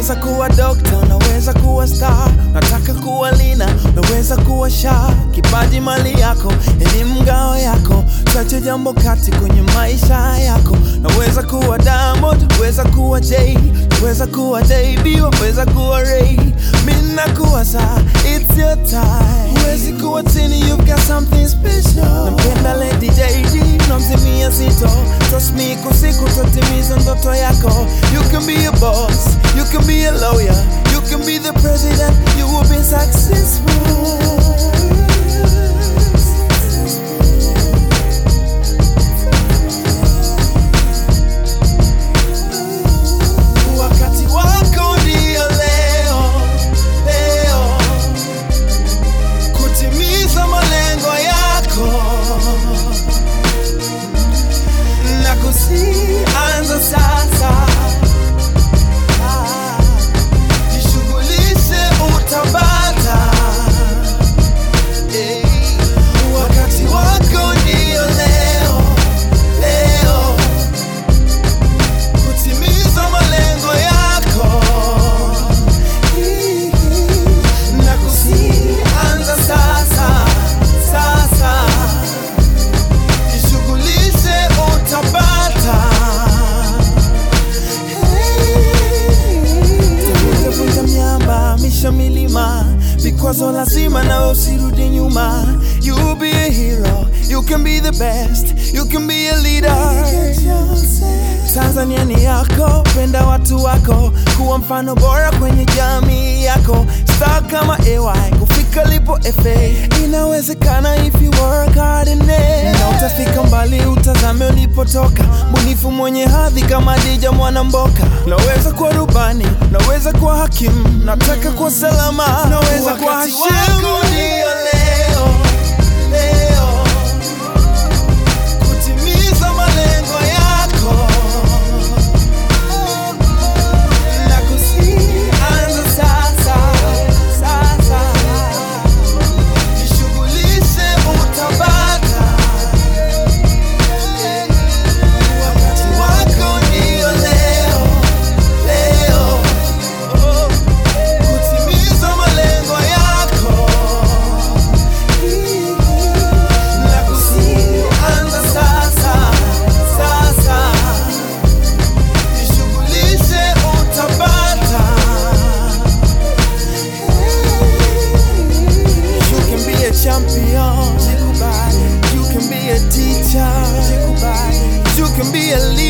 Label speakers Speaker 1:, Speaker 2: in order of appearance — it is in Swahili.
Speaker 1: Unaweza kuwa dokta, unaweza kuwa star, nataka kuwa lina, unaweza kuwa sha. Kipaji mali yako, elimu ngao yako, chache jambo kati kwenye maisha yako. Naweza kuwa Diamond, weza kuwa Jay, weza kuwa JB, waweza kuwa Ray. Mimi nakuwa saa, it's your time. Huwezi kuwa tini, you've got something special. Nampenda Lady JD, namzimia sito. Trust me, kwa siku tatimiza ndoto yako. You can be a boss, you can be a lawyer, you can be the president, you will be successful. Wakati wako ndio leo, leo kutimiza malengo yako na kusianza sasa. Ah, Jishughulishe utapata. Eh, Wakati wako ndio leo, leo kutimiza malengo yako na kusianza sasa sasa, jishughulishe utapata. Vunja miamba, misha milima, vikwazo lazima nawe usirudi nyuma. You be a hero, you can be the best, you can be a leader. Tanzania ni yako, penda watu wako, kuwa mfano bora kwenye jamii yako. Star kama AY, kufika lipo FA, inawezekana if you work hard in it. Na utafika mbali, utazame ulipotoka, mbunifu mwenye hadhi kama Dija Mwanamboka. Naweza kuwa rubani, naweza kuwa hakimu, nataka kuwa salama, naweza kuwa
Speaker 2: Wakati
Speaker 1: Hashim.
Speaker 2: wako
Speaker 1: Ndio leo, leo kutimiza malengo yako na kusianza sasa sasa, jishughulishe utapata. Wakati wako ndio leo, leo kutimiza malengo yako na kusianza sasa sasa, jishughulishe utapata. You can be a champion, you can be a teacher, you can be a leader.